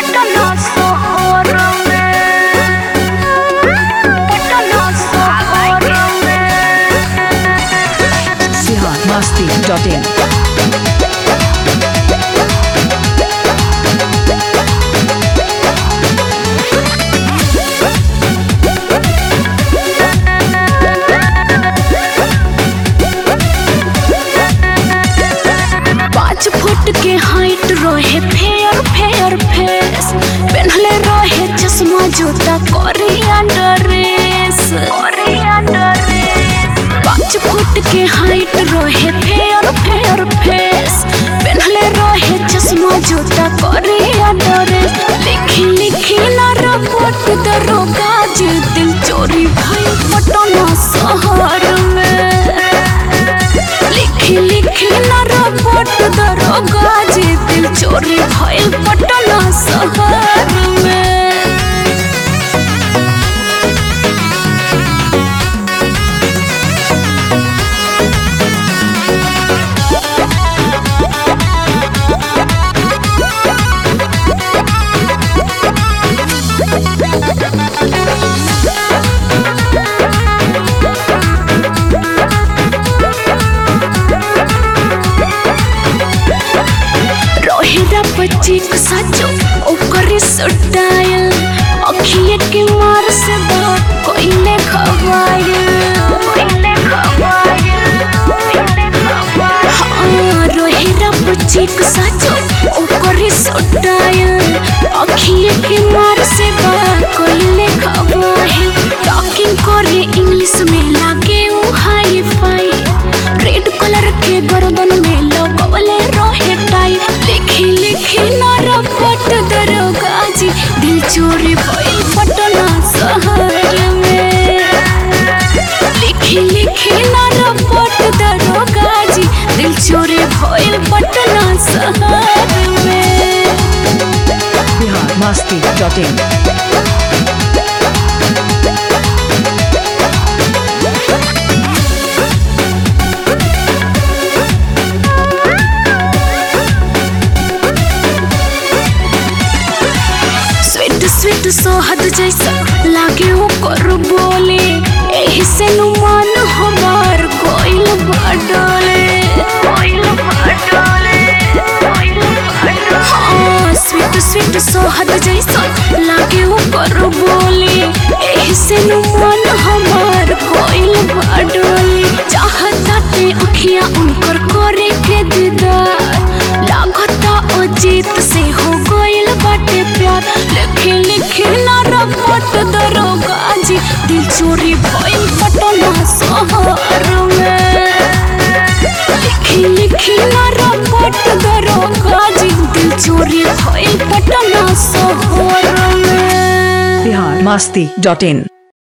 पटना शहर में पटना शहर में बिहार मस्ती डॉट इन पाँच फुट के हाइट रहे फेयर फेयर फेस पहनले रहे चश्मा जूता कोरिया ड्रेस पाँच फुट के हाइट रहे फेयर फेयर फेस पहनले रहे चश्मा जूता कोरिया ड्रेस लिखी लिखी ना रपट दरोगा जी दिल चोरी भाई पटना शहर में लिखी लिखी ना रपट दरोगा जी दिल चोरी भइल पटना शहर में रोहिरा बच्ची को साचो ओकरे सुटायल अखिए के मार से बात कोइले खवायल कोइले खवायल कोइले खवायल हाँ रोहिरा बच्ची को साचो ओकरे सुटायल अखिए के मार से बात कोइले खवायल टॉकिंग करे इंग्लिश में लागे उ हाई फाई रेड कलर के गर्दन में लगवले रहे टाई लिखी लिखी ना रपट दरोगा जी दिल चोरी भइल पटना शहर में लिखी लिखी ना रपट दरोगा जी दिल चोरी भइल पटना शहर में Bihar Masti dot in sweet sweet सोहद जैसा लागे वो कर बोले एही से नुमान हमार कोइल बाडले कोइल बाडले कोइल बाडले हाँ स्वीट स्वीट सोहद जैसा लागे वो कर बोले एही से नुमान हमार कोइल बाडले चाहता ते अखियां उनकर करे के दीदार लागता अजीत से हो गइल बाटे प्यार लिखे लिखे ना रपट दरोगा जी दिल चोरी भइल पटना शहर में लिखी लिखी ना रपट दरोगा जी दिल चोरी भइल पटना शहर में बिहार मस्ती डॉट इन